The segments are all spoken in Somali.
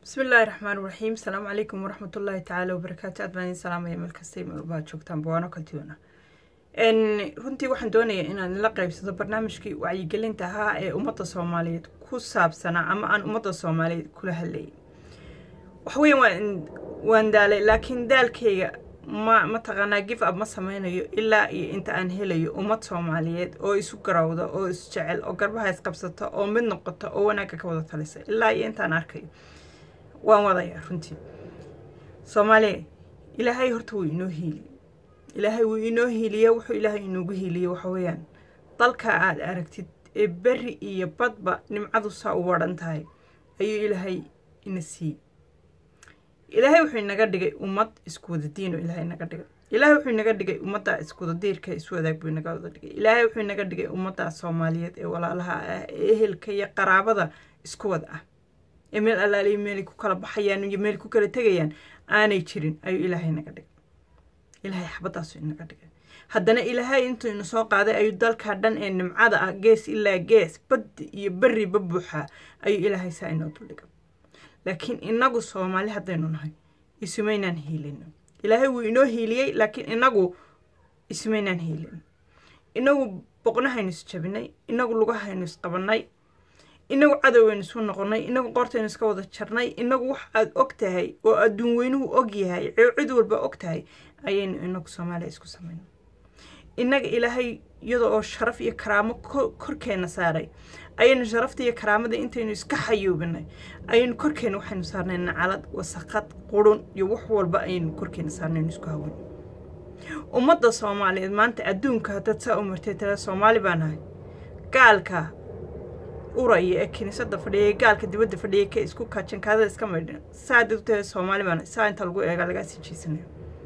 bismi illaahi raxmaan raxiim asalaamu calaykum waraxmatullaahi tacaala wabarakaatu aad baan idin salaamaya meel kastay meelbaad joogtaan bawaano kaltiwana runtii waxaan doonayaa inaan la qaybsado barnaamijkii wacyigelinta ahaa ee ummadda soomaaliyeed ku saabsanaa ama aan ummadda soomaaliyeed kula hadlayay waxweyan waan waan daalay laakiin daalkayga ma mataqaanaa gif ab ma sameynayo ilaa iyo inta aan helayo ummad soomaaliyeed oo isu garawda oo isjecel oo garbaha isqabsata oo mid noqota oo wanaagga ka wada talisa ilaa iyo intaan arkayo waan wadayaa runtii soomaaliya ilaahay horta wuu inoo hiiliye ilaahay wuu inoo hiiliye wuxuu ilaahay inoogu hiiliye waxa weeyaan dalka aad aragtid ee beri iyo badba nimcadu saa u wadhan tahay ayuu ilaahay ina siiyey ilaahay wuxuu inaga dhigay ummad isku wada diin oo ilaahay inaga dhigay ilaahay wuxuu inaga dhigay ummadda iskuwada diirka isu wadaag buu inaga wada dhigay ilaahay wuxuu inaga dhigay ummadda soomaaliyeed ee walaalaha ah ee ehelka iyo qaraabada isku wada ah ee meel allaaliy meelay ku kala baxayaan iyo meel ku kala tegayaan aanay jirin ayuu ilaahay inaga dhigay ilaahay xabadaasu inaga dhigay haddana ilaahay intuu ina soo qaaday ayuu dalkaa dhan ee nimcada ah gees ilaa gees bad iyo beriba buuxaa ayuu ilaahay saa inoo duldhigay laakiin inagu soomaali haddaynu nahay isumaynaan hiilin ilaahay wuu inoo hiiliyey laakiin inagu isumaynaan hiilin inagu boqnahaynu isjabinay inagu lugahaynu isqabanay inagu cadowaynu isu noqonay inagu qoortaynu iska wada jarnay inagu wax aad og tahay oo adduun weynuhu og yahay cid walba og tahay ayaynu inagu soomaaliya isku samayna inaga ilaahay iyada oo sharaf iyo karaamo korkeena saaray ayaynu sharafta iyo karaamada intaynu iska xayuubinay ayaynu korkeena waxaynu saarnay nacalad wasaqad qurun iyo wax walba ayaynu korkeena saarnaynu isku hawan ummadda soomaaliyeed maanta adduunka haddaad saa u martay tala soomaali baa nahay gaalka uraya ee kiniisada fadhiyay gaalka dibadda fadhiyay ka isku kaajankaadada iska maydhan saa dad utahay soomaali baa nahay saa inta lagu eega lagaa sii jeesanaya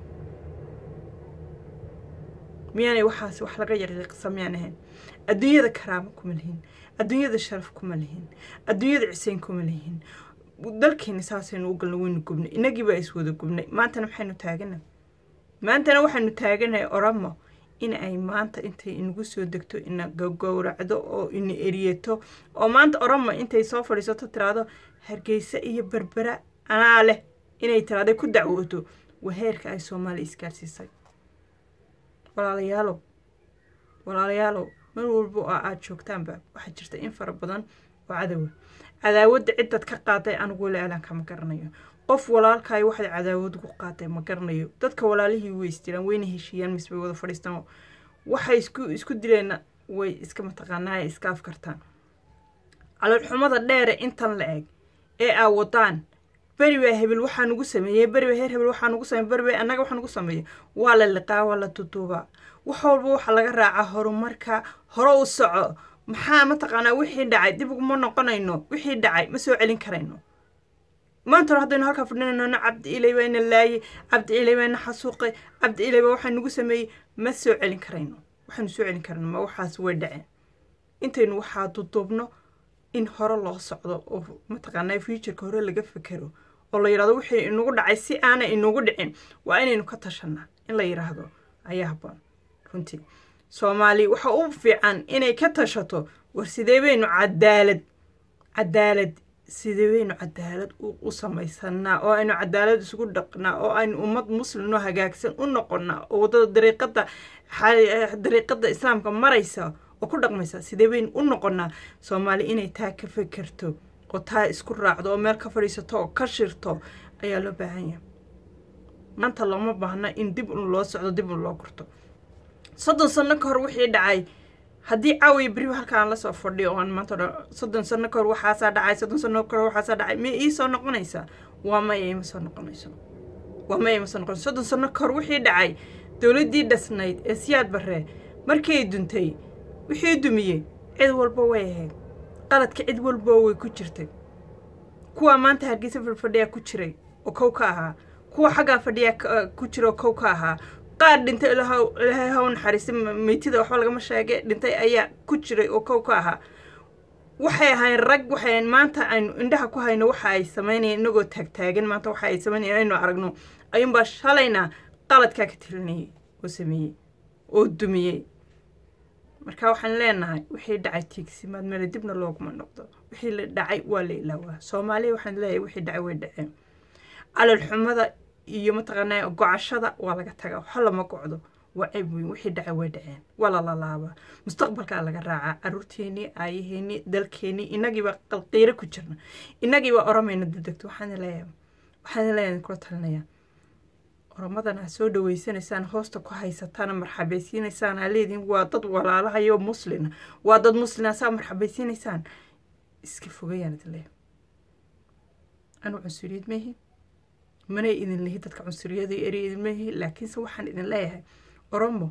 miyaanay waxaas wax laga yaqiiqsa miyaan ahayn adduunyada karaamo kuma lihin adduunyada sharaf kuma lihin adduunyada ciseyn kuma lihin dalkeena saasaynu u galna waynu gubnay inagii baa iswada gubnay maantana maxaynu taagana maantana waxaynu taaganahay oramo in ay maanta intay inagu soo degto ina gowracdo oo ina eriyato oo maanta oramo intay soo fadhiisato tiraahdo hargeysa iyo berbera anaa leh inay tiraahday ku dacwooto waa heerka ay soomaaliya isgaarsiisay walaalayaalow walaalayaalow mar walba oo aada joogtaanba waxaa jirta in fara badan oo cadowa cadaawadda ciddad ka qaaday anigu weli eelaanka ma garanayo qof walaalkaayo waxaad cadaawad ugu qaaday ma garanayo dadka walaalihii way isdiraan wayna heshiiyaan mise way wada fadhiistaan waxay isku isku dileenna way iska mataqaanaa iska afkartaan caloolxumada dheere intan la eg ee aa wadaan beri baa hebel waxaa nugu sameeyey beri baa heer hebel waxaa nugu sameeyey beri baa annaga waxaa nugu sameeyey waa la liqaa waa la duduubaa wax walba waxaa laga raacaa horumarka hore u soco maxaa mataqaanaa wixii dhacay dib uguma noqonayno wixii dhacay ma soo celin karayno maanta haddaynu halkaa fadhinayno cabdi ilay baa ina laayay cabdi ilay baa ina xasuuqay cabdi ilay baa waxaa nugu sameeyey ma soo celin karayno waxaynu soo celin karayno ma waxaas way dhaceen intaynu waxaa duduubno in hore loo socdo oo mataqaanaa futureka hore laga fekero oo la yidhahdo wixii inagu dhacay si aanay inagu dhicin waa inaynu ka tashanaa in la yidhaahdo ayaa haboon runtii soomaali waxa u fiican inay ka tashato war sidee baynu cadaalad cadaalad sidee baynu cadaalad u samaysanaa oo aynu cadaalad isugu dhaqnaa oo aynu ummad muslimoo hagaagsan u noqonaa oo waddada dariiqada dariiqada islaamka maraysa oo ku dhaqmaysa sidee baynu u noqonaa soomaali inay taa ka fekerto oo taa isku raacdo oo meel ka fadhiisato oo ka shirto ayaa loo baahan yahay maanta looma baahna in dib un loo socdo dib un loo gurto soddon sano ka hor wixii dhacay haddii caawiya beriba halkaan lasoo fadhiyo oan maanta dhan soddon sano ka hor waxaasaa dhacay soddon sano ka hor waxaasaa dhacay ma ii soo noqonaysaa waa maya ima soo noqonayso waa maya ima soo noqonayso soddon sano ka hor wixii dhacay dowladdii dhasnayd ee siyaad barree markay duntay wixii dumiyey cid walba way ahayd qaladka cid walba way ku jirtay kuwa maanta hargeysa fadhiyaa ku jiray oo kow ka ahaa kuwa xaggaa fadhiyaa ku jira oo kow ka ahaa qaar dhintay ilaahay haw naxariista meytida waxba lagama sheege dhintay ayaa ku jiray oo kow ka ahaa waxay ahayn rag waxay maanta aynu indhaha ku hayno waxa ay sameynayeen inagoo taagtaagan maanta waxa ay sameynayeen aynu aragno ayuunbaa shalayna qaladkaa ka tilinayay oo sameeyey oo dumiyey marka waxaan leenahay wixii dhacay tiigsimaad mele dibna looguma noqdo wixii la dhacay waa la ilaawaa soomaaliya waxaan leeyahay wixii dhacay way dhaceen calalxumada iyo mataqaanaa gocashada waa laga tagaa waxa lama gocdo waa ceeb weyn wixii dhacay way dhaceen waa la lalaabaa mustaqbalkaa laga raacaa caruurteenii aayaheenii dalkeenii inagiiba qalqiiro ku jirna inagiiba oromayna dadegto waxaan leeyahay waxaan leeyahay kula talinayaa oromadan ha soo dhaweysanaysaan hoosta ku haysataan marxabaysiinaysaan ha leediin waa dad walaalahayo muslina waa dad muslina saa marxabaysiinaysaan iska fogayaan idin leeyahay anu cunsuriyad meehi manay idin lihi dadka cunsuriyada eri idin meehi laakiinse waxaan idin leeyahay oromo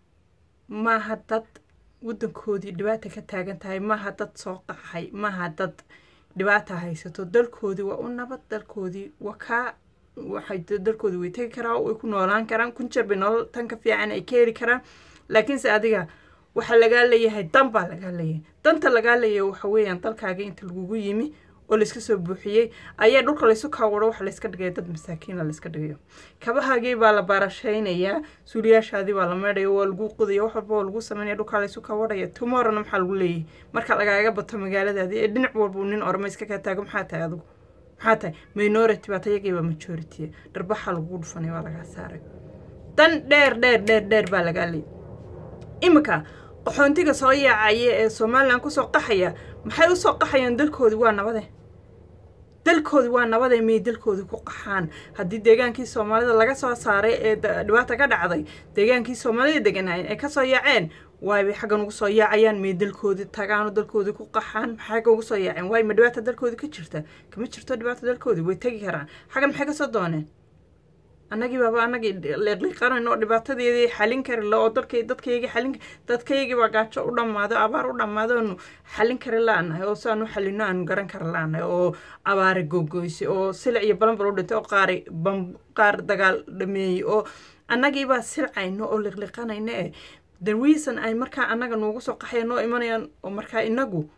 maaha dad waddankoodii dhibaata ka taagan tahay maaha dad soo qaxay maaha dad dhibaata haysato dalkoodii waa u nabad dalkoodii waa kaa waxay dalkoodii way tegi karaan way ku noolaan karaan kun jeer bay nolol tan ka fiican ay ka heli karaan laakiinse adiga waxaa lagaa leeyahay dan baa lagaa leeyahay danta lagaa leeyahay waxa weeyaan dalkaaga inta lagugu yimi oo layska soo buuxiyey ayaa dhulka laysu kaawaro waxa layska dhigaya dad masaakiina layska dhigayo kabahaagii baa la baarashaynayaa suuliyaashaadii baa la meedhaya waa lagu qodaya wax walba waa lagu sameynaya dhulkaa laysu kawarhaya tomorrowna maxaa lagu leeyahay marka lagaaga bato magaaladaadii ee dhinac walba nin orma iska kaa taago maxaa tahay adigu maxaa tahay minority baata iyagiiba majority dharbaxa lagugu dhufanay waa lagaa saaray dan dheer dheer dheer dheer baa lagaa leeyay iminka qaxoontiga soo yaacaya ee somalilan kusoo qaxaya maxay usoo qaxayaan dalkoodii waa nabade dalkoodii waa nabadee miyay dalkoodii ku qaxaan haddii deegaankii soomaalida laga soo saaray ee dhibaata ka dhacday deegaankii soomaalida deganaayeen ay kasoo yaaceen waay xaggan ugu soo yaacayaan miyay dalkoodii tagaano dalkoodii ku qaxaan maxay xaggan ugu soo yaaceen waay ma dhibaata dalkoodii ka jirta kama jirto dhibaata dalkoodii way tegi karaan xaggan maxay kasoo dooneen annagii baaba annagii liiqliiqanayno oo dhibaatadeedii xalin kari la oo dalkay dadkaygii xalin dadkaygii baa gaajo u dhammaado abaar u dhammaado oonu xalin kari la-nahay oo si aanu xalino aanu garan kari la-nahay oo abaare gogoysay oo silic iyo balanbal u dhintay oo qaari bam qaar dagaal dhameeyey oo annagiibaa silcayno oo liiqliiqanayno ee the reason ay markaa annaga noogu soo qaxayan noo imanayaan oo markaa inagu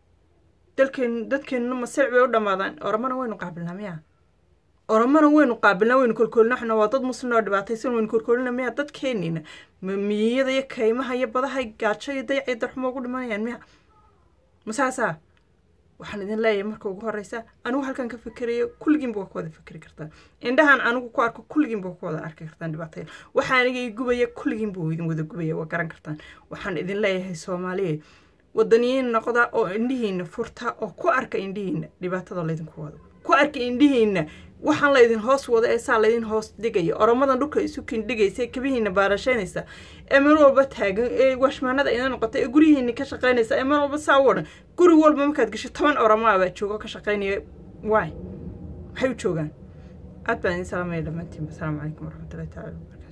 dalkeen dadkeenna ma silic bay u dhammaadaan oramana waynu qaabilnaa miyaa oromana waynu qaabilnaa waynu kolkoolina xuna waa dad muslim oo dhibaataysan waynu kolkoolina miya dadkeenina miyiyada iyo kaymaha iyo badaha gaajo iyo dayac iyo darxumo ugu dhimanayaan miya masaasaa waxaan idin leeyahay marka ugu horeysa anigu halkan ka fikerayo kulligiinba waa ku wada fikri kartaa indhahan anigu ku arko kulligiinba waa ku wada arki kartaan dhibaataya waxa aniga i gubaya kulligiinba waa idin wada gubaya waa garan kartaan waxaan idin leeyahay soomaaliya wadaniyiin noqda oo indhihiina furta oo ku arka indhihiina dhibaatada laydinku wado ku arka indhihiina waxaan laydin hoos wada ee saa laydin hoos dhigaya oromadan dhulka isu kindhigaysa kabihiina baarashaynaysa ee meel walba taagan ee washmaanada ina noqota ee guryihiina ka shaqaynaysa ee meel walba saa u odhan guri walba markaad gasho toban oromaa baa joogo ka shaqaynaya waay maxay u joogaan aad baan idin salaamaya dhammaantiinba asalaamu calaykum waraxmatullahi tacala wabarakatu